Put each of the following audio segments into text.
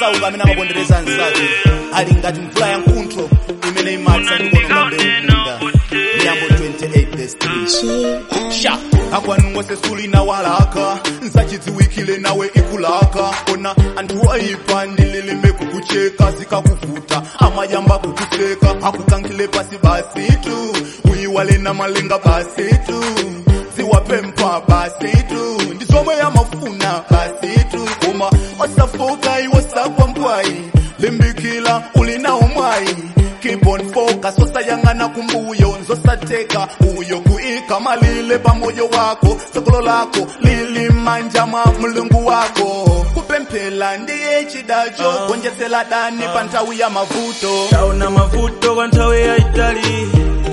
osauka amene amapondereza ansake ali ngati mvula ya nkuntho imene imatsa ndi kuononga mbewu munda miyambo 28 verse 3 sha akwanu wose sulina walaka nsachidziwikile nawe ikulaka ona anthu oyipa ndililime kukucheka zikakuvuta amayamba kukuseka akukankhile pasi basitu uyiwale na malenga basitu ziwapempha basitu ndizomwe yamafuna basitu koma osafoka iwo sakwa mpwayi limbikila ulinawo mwayi keep on focus osayang'ana kumbuyo nzosateka uyo kuika malile pamoyo wako sokolo lako lili manja mwa mulungu wako kupemphela ndiye chidacho gonjetsela dani pa nthawi ya mavuto taona mavuto kwa nthawi yaitali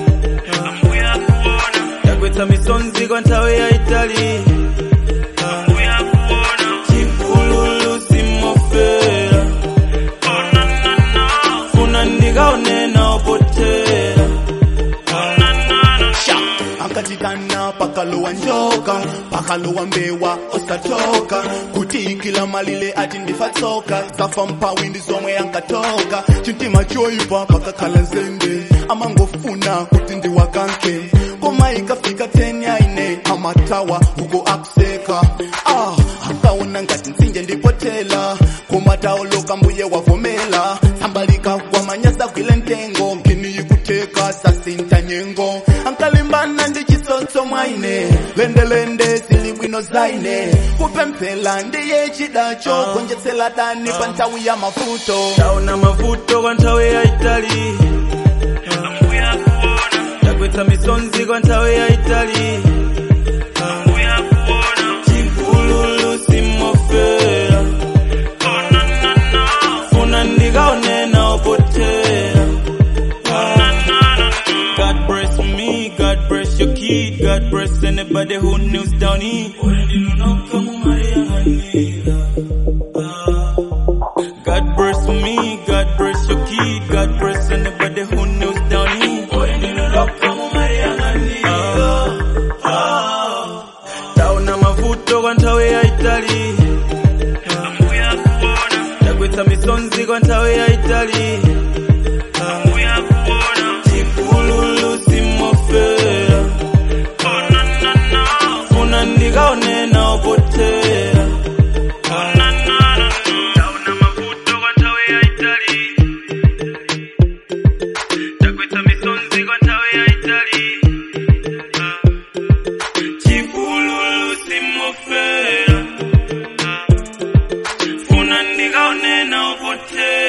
yagwetsa misonzi kwa nthawi yaitali chipululu simofera funa ndikaonena opotera sha akatikana pakalowa njoka pakalowa mbewa osatoka kuti kila malile ati ndifatsoka zafa mpawi ndi zomwe ankatoka chitima choyipa pakakhala nzende amangofuna kuti ndiwakanke koma ikafika 10 yaine amatawa uko akuseka ah, akaona ngati mtsinje ndipotela koma taoloka mbuye wavomela sambalika kwamanyasa gwile ntengo mkini ikuteka sasinta nyengo ankalimbana ndi chisotso mwaine lendelende zili bwino zaine kupemphela ndiye chidacho gonjetsela dani pa nthawi ya mavuto taona mavuto kwa nthawi yaitali yagwetsa misonzi kwa nthawi yaitali chipululu simofera funa ndikaonena opotera God bless me, God bless your kid, God bless anybody who kneels down here. God bless me, God bless your kid, God bless anybody who kneels down here. Taona mavuto kwa nthawi yaitali yagwetsa misonzi kwa nthawi yaitali chipululu simofera funa ndikaonena opotera taona mavuto kwa nthawi yaitali yagwetsa misonzi kwa nthawi yaitali chipululu simofera funa ndikaonena opotera